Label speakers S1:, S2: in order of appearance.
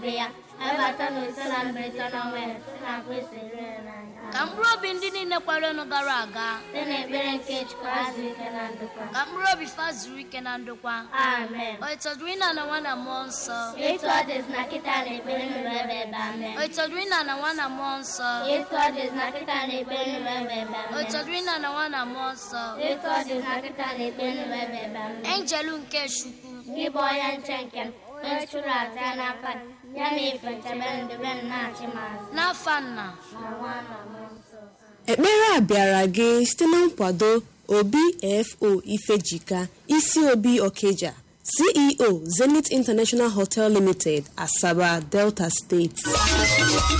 S1: ya ebata na ise na mberede na ọnwa ya site na Kristi rere n'anya
S2: ka mkpụrụ obi ndị niile kwerenụ gara aga
S1: site na ekpere nke Chukwu azụ ike na ndokwa
S2: ka mkpụrụ obi fa zuru ike na ndokwa
S1: amen
S2: o itọdụrụ ịna na nwa na mmụọ nsọ
S1: etu ọ dịzi na kịta na ekpere nụrụ ebe ebe amen
S2: o itọdụrụ ịna na nwa na mmụọ nsọ
S1: etu ọ dịzi na kịta na ekpere nụrụ ebe ebe
S2: o
S1: amen
S2: itọdụrụ ịna na nwa na mmụọ nsọ
S1: etu ọ dịzi na kịta na ekpere nụrụ ebe ebe amen
S2: enjelu nke chukwu
S1: gị bụ onye nche nke m onye chụrụ aja n'aka gị, ya na ife nchebe ndebe m na-achị m azụ
S2: n'afa nna
S1: na nwa na mmụọ nsọ
S3: ekpere a bịara gị site na nkwado obfo ifejika isi obi okeja ceo zenith international hotel limited asaba delta steeti